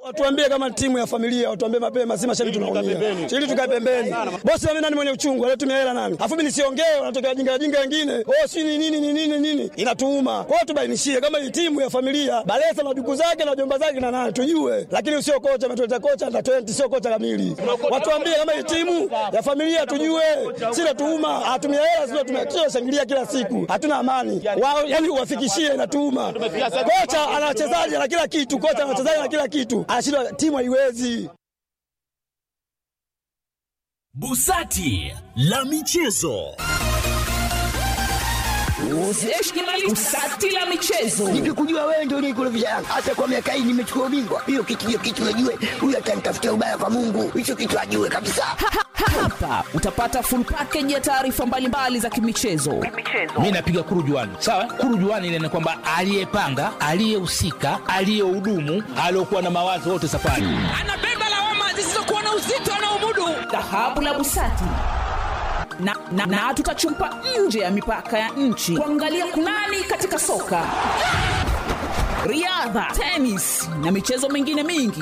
Watuambie kama timu ya familia, watuambie mapema, si mashabiki tunaumia. Ili tukae pembeni. Bosi mimi nani mwenye uchungu, anatumia hela nani? Alafu mimi nisiongee, wanatokea jinga jinga wengine. Oh, si ni nini ni nini nini? Inatuuma. Kwa hiyo tubainishie kama hii timu ya familia, Balesa na duku zake na jomba zake na nani tujue. Lakini usio kocha ametuleta kocha na 20 sio kocha kamili. Watuambie kama hii timu ya familia tujue. Si natuuma, hatumia hela sio tumia shangilia kila siku. Hatuna amani. Wao yani uwafikishie inatuuma. Kocha ana wachezaji na kila kitu, kocha ana wachezaji na kila kitu. Anashindwa timu haiwezi. Busati la michezo. Busati la michezo. Nikikujua wewe ndio unikurudisha Yanga. Hata kwa miaka hii nimechukua ubingwa. Hiyo kitu hiyo kitu najue. Huyu atanitafutia ubaya kwa Mungu. Hicho kitu ajue kabisa. Hapa utapata full package ya taarifa mbalimbali za kimichezo. mi napiga kurujuani sawa kurujuani ile ni kwamba aliyepanga aliyehusika aliyehudumu aliyokuwa na mawazo wote safari Anabeba lawama zisizokuwa na uzito anaomudu. Dhahabu la Busati. Na, na, na tutachumpa nje ya mipaka ya nchi kuangalia kunani katika soka, riadha, tenis na michezo mingine mingi.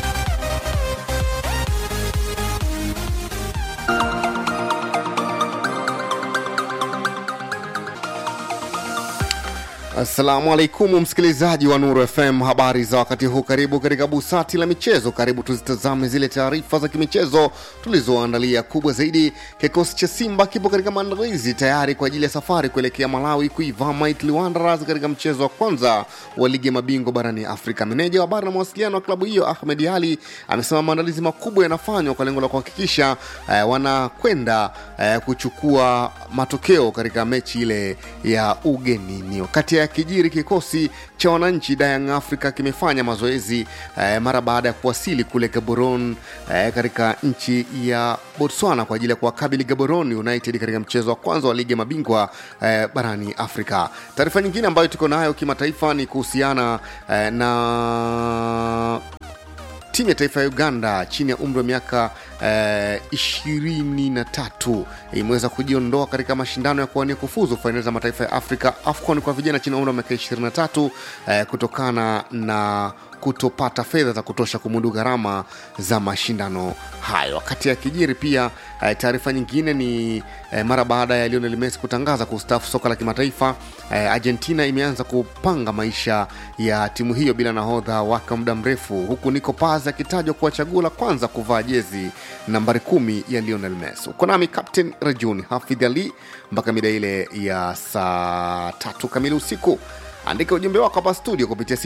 Assalamu alaikum msikilizaji wa Nuru FM, habari za wakati huu. Karibu katika busati la michezo. Karibu tuzitazame zile taarifa za kimichezo tulizoandalia. Kubwa zaidi, kikosi cha Simba kipo katika maandalizi tayari kwa ajili ya safari kuelekea Malawi kuivaa Mighty Wanderers katika mchezo wa kwanza wa ligi ya mabingwa barani Afrika. Meneja wa habari na mawasiliano wa klabu hiyo Ahmed Ali amesema maandalizi makubwa yanafanywa kwa lengo la kuhakikisha eh, wanakwenda eh, kuchukua matokeo katika mechi ile ya ugenini. Wakati ya kijiri, kikosi cha wananchi Young Africa kimefanya mazoezi eh, mara baada ya kuwasili kule Gaborone eh, katika nchi ya Botswana kwa ajili ya kuwakabili Gaborone United katika mchezo wa kwanza wa ligi ya mabingwa eh, barani Afrika. Taarifa nyingine ambayo tuko nayo kimataifa ni kuhusiana eh, na timu ya taifa ya Uganda chini ya umri wa miaka ishirini na tatu imeweza kujiondoa katika mashindano ya kuwania kufuzu fainali za mataifa ya Afrika AFCON kwa vijana chini ya umri wa miaka 23 eh, kutokana na kutopata fedha za kutosha kumudu gharama za mashindano hayo. Wakati ya kijiri pia eh, taarifa nyingine ni eh, mara baada ya Lionel Messi kutangaza kustaafu soka la kimataifa eh, Argentina imeanza kupanga maisha ya timu hiyo bila nahodha wake wa muda mrefu, huku Nico Paz akitajwa kuwa chaguo la kwanza kuvaa jezi nambari kumi ya Lionel Messi. Uko nami Captain Rajuni Hafidh Ali mpaka mida ile ya saa tatu kamili usiku. Andika ujumbe wako hapa studio kupitia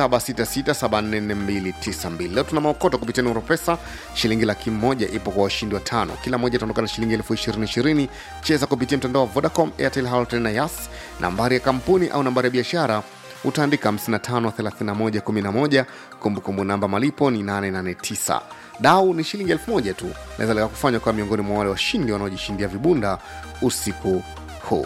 0766744292. Leo tuna maokoto kupitia Nuru Pesa, shilingi laki moja ipo kwa washindi wa tano, kila moja itaondoka na shilingi elfu ishirini ishirini. Cheza kupitia mtandao wa Vodacom, Airtel, Halotel na Yas. Nambari ya kampuni au nambari ya biashara utaandika 553111. Kumbukumbu namba malipo ni 889. Dau ni shilingi elfu moja tu, naweza leka kufanywa kwa miongoni mwa wale washindi wanaojishindia vibunda usiku huu.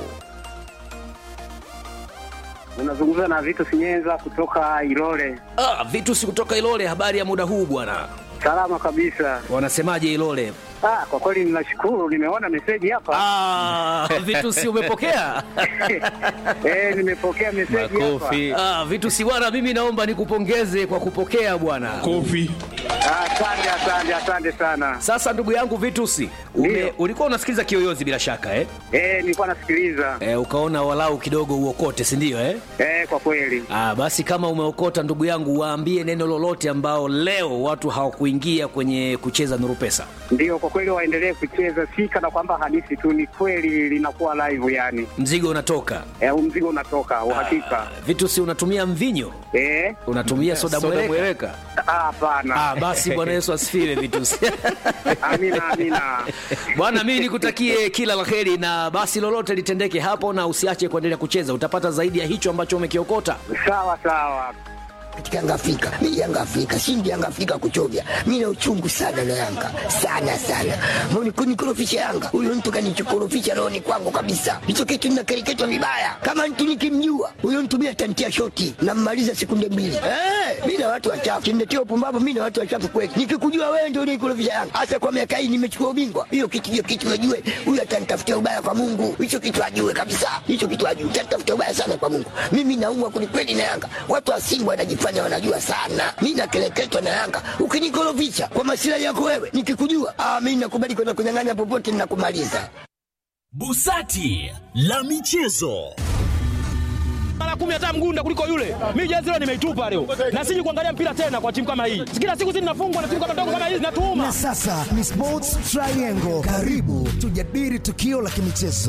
Unazungumza na Vito Sinyenza kutoka Ilole. Ah, vitu si kutoka Ilole. Habari ya muda huu bwana, Salama kabisa. wanasemaje Ilole? Ah, kwa kweli ninashukuru, nimeona meseji hapa. Ah, vitu si umepokea? Eh, nimepokea meseji hapa. Ah, vitu si bwana, mimi naomba nikupongeze kwa kupokea bwana. Ah, Asante, asante, asante sana. Sasa ndugu yangu Vitusi, ume, Ndio. ulikuwa unasikiliza Kiyoyozi bila shaka eh? Eh, nilikuwa nasikiliza. Eh, ukaona walau kidogo uokote, si ndio eh? Eh, kwa kweli. Ah, basi kama umeokota ndugu yangu, waambie neno lolote ambao leo watu hawakuingia kwenye kucheza Nuru Pesa. Ndio, kwa kweli waendelee kucheza, si kana kwamba hadithi tu, ni kweli linakuwa live yani. Mzigo unatoka. Eh, huu mzigo unatoka, uhakika. Vitusi, unatumia mvinyo? Eh, Unatumia soda mweleka? ah, hapana. Ah, basi Bwana Yesu asifiwe Vitusi. Amina, amina. Bwana, mimi nikutakie kila la heri, na basi lolote litendeke hapo, na usiache kuendelea kucheza, utapata zaidi ya hicho ambacho umekiokota. Sawa sawa. Katika Yanga Afrika, mi Yanga Afrika, shindi Yanga Afrika kuchovya. Mi na uchungu sana na Yanga, sana sana. Mbona kunikorofisha Yanga? Huyo mtu kanichokorofisha rohoni kwangu kabisa. Hicho kitu ninakereketwa vibaya. Kama mtu nikimjua, huyo mtu mi atantia shoti, nammaliza sekunde mbili. Eh, mi na watu wachafu kimletea upumbavu mi na watu wachafu kweli nikikujua wewe ndio unikurudisha yanga hasa kwa miaka hii nimechukua ubingwa hiyo kitu hiyo kitu najue huyu atanitafutia ubaya kwa mungu hicho kitu ajue kabisa hicho kitu ajue atanitafutia ubaya sana kwa mungu mimi naumwa kwelikweli na yanga watu wa simba wanajifanya wanajua sana mi nakeleketwa na yanga ukinikorofisha kwa masilahi yako wewe nikikujua ah, mi nakubali kwenda kunyang'anya popote ninakumaliza Busati la michezo. mara kumi hata mgunda kuliko yule. Mimi jezi leo nimeitupa leo, na siji kuangalia mpira tena kwa timu kama hii. Kila siku zinafungwa na timu kama ndogo kama hizi zinatuuma. Na sasa ni Sports Triangle. Karibu tujadili tukio la kimichezo.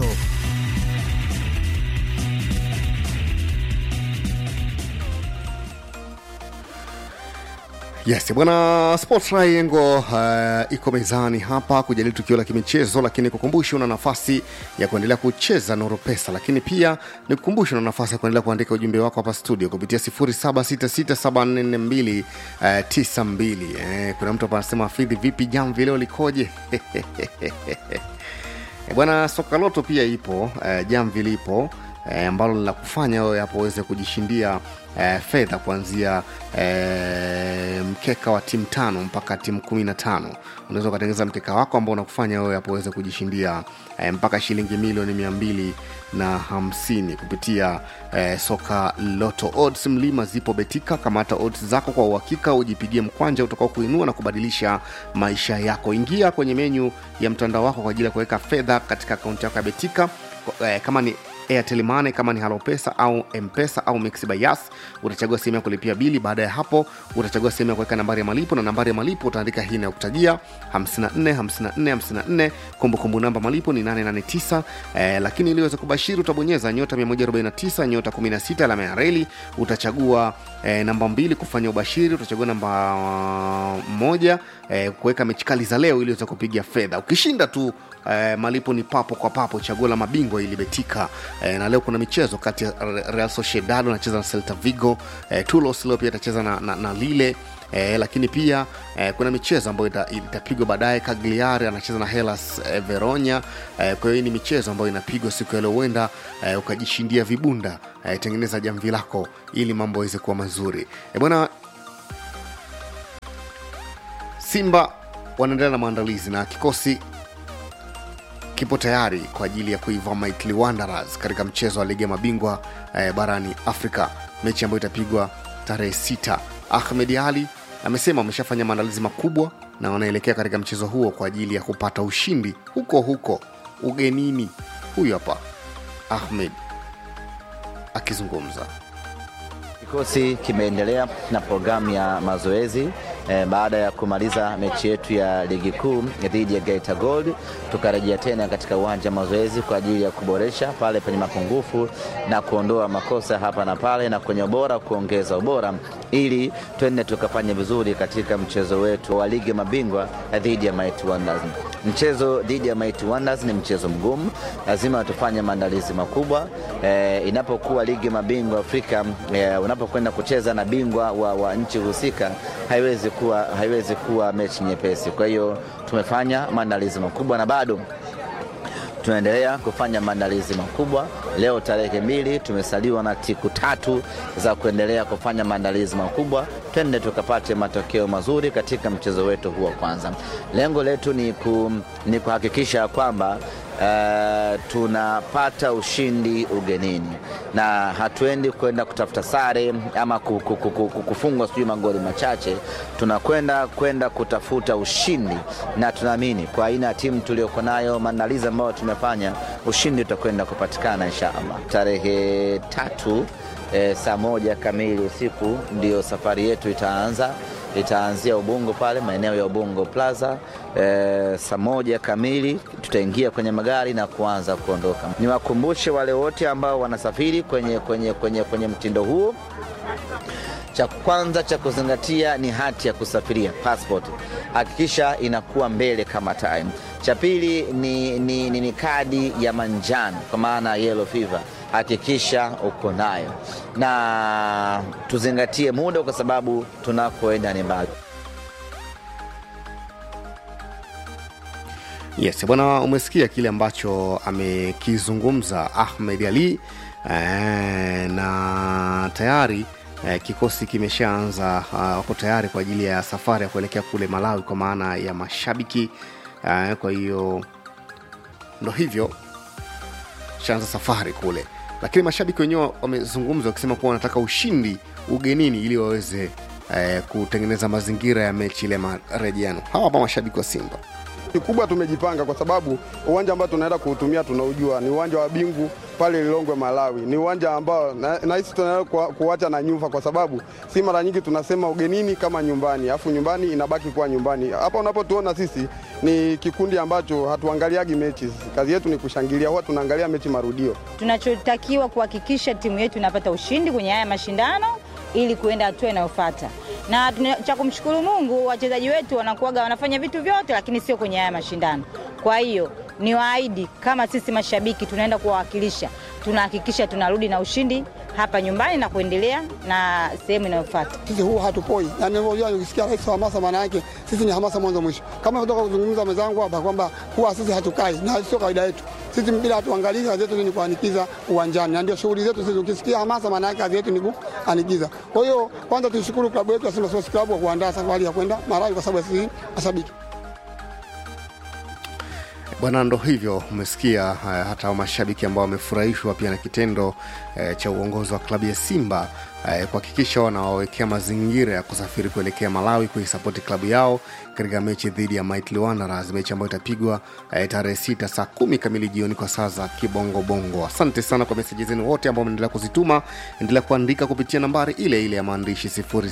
Yes, bwana Sports Triangle uh, iko mezani hapa kujadili tukio la kimichezo, lakini kukumbusha una nafasi ya kuendelea kucheza Noro Pesa, lakini pia ni kukumbusha una nafasi ya kuendelea kuandika ujumbe wako hapa studio kupitia 0766744292. Eh, kuna mtu hapa anasema Fidhi, vipi jamvi leo likoje? Eh, bwana Sokaloto pia ipo eh, jamvi lipo eh, ambalo linakufanya wewe hapo uweze kujishindia eh, fedha kuanzia eh, mkeka wa timu tano mpaka timu kumi na tano unaweza ukatengeneza mkeka wako ambao unakufanya wewe hapo uweze kujishindia eh, mpaka shilingi milioni mia mbili na hamsini kupitia eh, soka loto odds mlima zipo betika kamata odds zako kwa uhakika ujipigie mkwanja utakao kuinua na kubadilisha maisha yako ingia kwenye menyu ya mtandao wako kwa ajili ya kuweka fedha katika akaunti yako ya betika eh, kama ni airtel money kama ni halopesa au mpesa au mix by yas utachagua sehemu ya kulipia bili baada ya hapo utachagua sehemu ya kuweka nambari ya malipo na nambari ya malipo utaandika hii inayokutajia 54 54 54 kumbukumbu namba malipo ni 889 eh, lakini ili uweze kubashiri utabonyeza nyota 149 nyota 16 alama ya reli utachagua eh, namba mbili kufanya ubashiri utachagua namba uh, moja eh, kuweka mechi kali za leo ili uweze kupiga fedha ukishinda tu eh, malipo ni papo kwa papo chaguo la mabingwa ilibetika eh, na leo kuna michezo kati ya real sociedad anacheza na celta vigo eh, tulos leo pia itacheza na, na, na lile E, lakini pia e, kuna michezo ambayo ita- itapigwa baadaye cagliari anacheza na helas e, veronya e, kwa hiyo hii ni michezo ambayo inapigwa siku ya leo huenda e, ukajishindia vibunda e, tengeneza jamvi lako ili mambo aweze kuwa mazuri e, bwana simba wanaendelea na maandalizi na kikosi kipo tayari kwa ajili ya kuivaa Mighty Wanderers katika mchezo wa ligi ya mabingwa eh, barani Afrika, mechi ambayo itapigwa tarehe sita. Ahmed Ali amesema wameshafanya maandalizi makubwa na wanaelekea katika mchezo huo kwa ajili ya kupata ushindi huko huko ugenini. Huyu hapa Ahmed akizungumza. Kikosi kimeendelea na programu ya mazoezi eh, baada ya kumaliza mechi yetu ya ligi kuu dhidi ya Geita Gold, tukarejea tena katika uwanja wa mazoezi kwa ajili ya kuboresha pale penye mapungufu na kuondoa makosa hapa na pale, na kwenye ubora kuongeza ubora, ili twende tukafanye vizuri katika mchezo wetu wa ligi ya mabingwa dhidi ya Mighty Wonders. Mchezo dhidi ya Mighty Wonders ni mchezo mgumu, lazima tufanye maandalizi makubwa eh, inapokuwa ligi ya mabingwa Afrika eh, unapokwenda kucheza na bingwa wa, wa nchi husika haiwezi kuwa, haiwezi kuwa mechi nyepesi. Kwa hiyo tumefanya maandalizi makubwa na bado tunaendelea kufanya maandalizi makubwa. Leo tarehe mbili, tumesaliwa na siku tatu za kuendelea kufanya maandalizi makubwa, twende tukapate matokeo mazuri katika mchezo wetu huu wa kwanza. Lengo letu ni, ku, ni kuhakikisha kwamba Uh, tunapata ushindi ugenini na hatuendi kwenda kutafuta sare ama ku- ku- ku- ku- kufungwa sijui magoli machache. Tunakwenda kwenda kutafuta ushindi, na tunaamini kwa aina ya timu tuliyoko nayo, maandalizi ambayo tumefanya, ushindi utakwenda kupatikana inshallah. Tarehe tatu eh, saa moja kamili usiku ndio safari yetu itaanza itaanzia Ubungo pale maeneo ya Ubungo Plaza e, saa moja kamili tutaingia kwenye magari na kuanza kuondoka. Niwakumbushe wale wote ambao wanasafiri kwenye, kwenye, kwenye, kwenye mtindo huo cha kwanza cha kuzingatia ni hati ya kusafiria passport, hakikisha inakuwa mbele kama time. Cha pili ni, ni, ni, ni kadi ya manjano kwa maana yellow fever, hakikisha uko nayo, na tuzingatie muda kwa sababu tunakoenda ni mbali. Yes, bwana, umesikia kile ambacho amekizungumza Ahmed Ali eh, na tayari eh, kikosi kimeshaanza uh, wako tayari kwa ajili ya safari ya kuelekea kule malawi kwa maana ya mashabiki uh, kwa hiyo ndo hivyo shaanza safari kule lakini mashabiki wenyewe wamezungumza wakisema kuwa wanataka ushindi ugenini ili waweze eh, kutengeneza mazingira ya mechi ile marejeano hawa hapa mashabiki wa simba kikubwa tumejipanga kwa sababu uwanja ambao tunaenda kuutumia tunaujua ni uwanja wa bingu pale Lilongwe Malawi. Ni uwanja ambao nahisi na tunaenda kuwa- kuacha na nyufa, kwa sababu si mara nyingi tunasema ugenini kama nyumbani, alafu nyumbani inabaki kuwa nyumbani. Hapa unapotuona sisi ni kikundi ambacho hatuangaliagi mechi, kazi yetu ni kushangilia, huwa tunaangalia mechi marudio. Tunachotakiwa kuhakikisha timu yetu inapata ushindi kwenye haya mashindano ili kuenda hatua inayofuata. Na tuna- cha kumshukuru Mungu, wachezaji wetu wanakuwaga wanafanya vitu vyote, lakini sio kwenye haya mashindano. Kwa hiyo ni waahidi kama sisi mashabiki tunaenda kuwawakilisha, tunahakikisha tunarudi na ushindi hapa nyumbani na kuendelea na sehemu inayofuata. sisi huwa hatupoi, yani unajua, ukisikia rais wa hamasa, maana yake sisi ni hamasa mwanzo mwisho. Kama kutoka kuzungumza mwenzangu hapa kwamba huwa sisi hatukai, na sio kawaida yetu. Sisi mpira hatuangalii, kazi yetu ni kuanikiza uwanjani, na ndio shughuli zetu sisi. Ukisikia hamasa, maana yake kazi yetu ni kuanikiza. Kwa hiyo kwanza tuishukuru klabu yetu ya Simba Sports Club kwa kuandaa safari ya kwenda Malawi kwa sababu ya sisi mashabiki bwana ndo hivyo umesikia uh, hata mashabiki ambao wamefurahishwa pia na kitendo uh, cha uongozi wa klabu ya simba uh, kuhakikisha wanawawekea mazingira ya kusafiri kuelekea malawi kuisapoti klabu yao katika mechi dhidi ya Mighty Wanderers mechi ambayo itapigwa uh, tarehe sita saa kumi kamili jioni kwa saa za kibongobongo asante sana kwa meseji zenu wote ambao mnaendelea kuzituma endelea kuandika kupitia nambari ile ile ya maandishi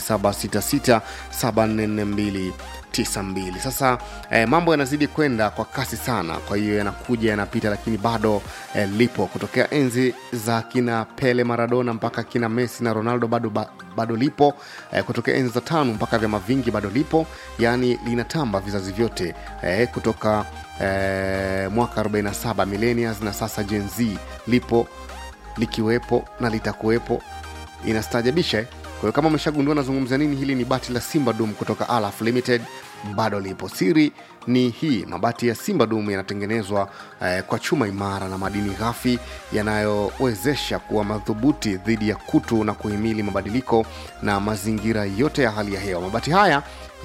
07667442 92 sasa eh, mambo yanazidi kwenda kwa kasi sana kwa hiyo yanakuja yanapita lakini bado eh, lipo kutokea enzi za kina pele maradona mpaka kina messi na ronaldo bado, ba, bado lipo eh, kutokea enzi za tano mpaka vyama vingi bado lipo yaani linatamba vizazi vyote eh, kutoka eh, mwaka 47 millennials na sasa gen z lipo likiwepo na litakuwepo inastaajabisha eh? kwa hiyo kama umeshagundua nazungumza nini hili ni bati la simba dum kutoka alaf limited bado lipo siri ni hii mabati ya simba dum yanatengenezwa eh, kwa chuma imara na madini ghafi yanayowezesha kuwa madhubuti dhidi ya kutu na kuhimili mabadiliko na mazingira yote ya hali ya hewa mabati haya